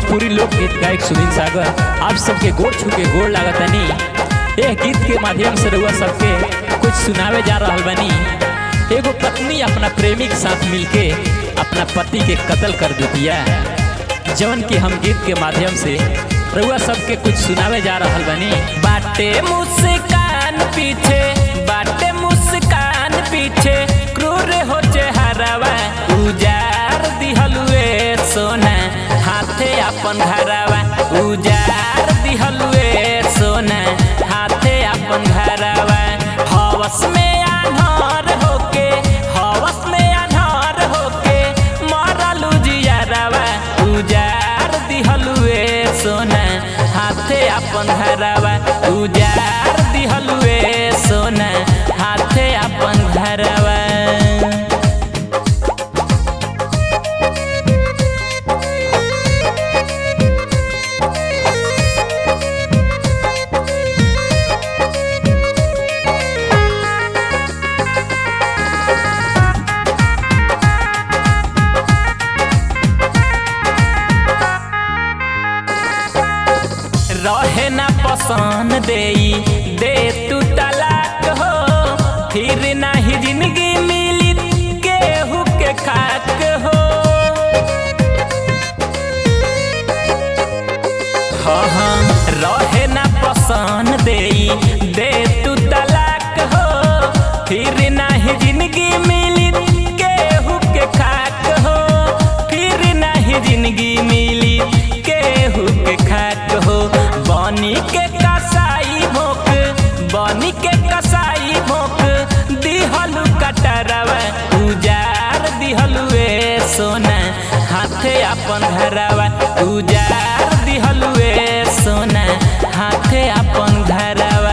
भोजपुरी लोकगीत गायक सुनील सागर आप सबके गोड़ छू के गोड़ लागतनी यह गीत के माध्यम से रउआ सबके कुछ सुनावे जा रहल बनी एगो पत्नी अपना प्रेमी के साथ मिलके अपना पति के कत्ल कर दिया जवन की हम गीत के माध्यम से रउआ सबके कुछ सुनावे जा रहल बनी बाटे मुस्कान पीछे बाटे मुस्कान पीछे क्रूर हो चेहरावा उजार दिहलुए सोना हाथे अपन घरवा उजार दिहलुए सोना हाथे अपन घरवा हवस में आन्हर होके हवस में आन्हर होके मरलू जियरवा उजार दिहलुए सोना हाथे अपन घरवा उजार दिहलुए सोना हाथे अपन घरवा रहे ना पसंद देई दे तू तलाक हो फिर नाही जिंदगी मिली केहू के खाक हो हाँ हाँ रहे ना पसंद देई दे तू तलाक हो फिर नाही जिंदगी मिली केहू के खाक हो फिर नाही जिंदगी मिली केहू के खाक हो बनी के कसाई भोक बनी के कसाई भोक दिहलु कटरवा उजार दिहलुए सोना हाथे अपन घरवा उजार दिहलुए सोना हाथे अपन घरवा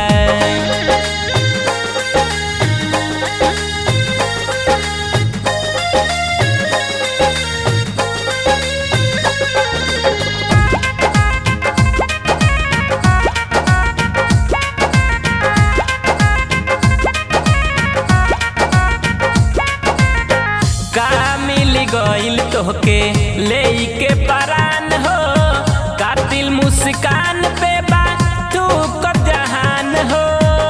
का मिल गइल तोहके ले के परान हो कातिल मुस्कान पे बा तू को जहान हो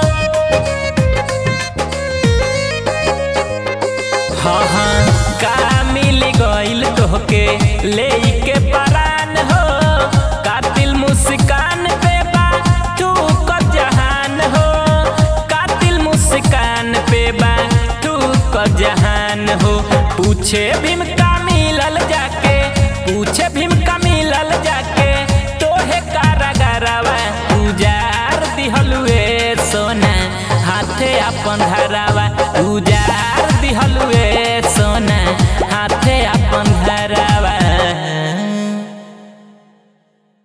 हाँ हाँ का मिल गइल तोहके ले के परान हो कातिल मुस्कान पे बा तू को जहान हो कातिल मुस्कान पे बा तू को जहान हो पूछे भीम का मिलल जाके पूछे भीम का मिलल जाके तोहे कारागारवा उजार दिहलुए सोना हाथे अपन घरवा उजार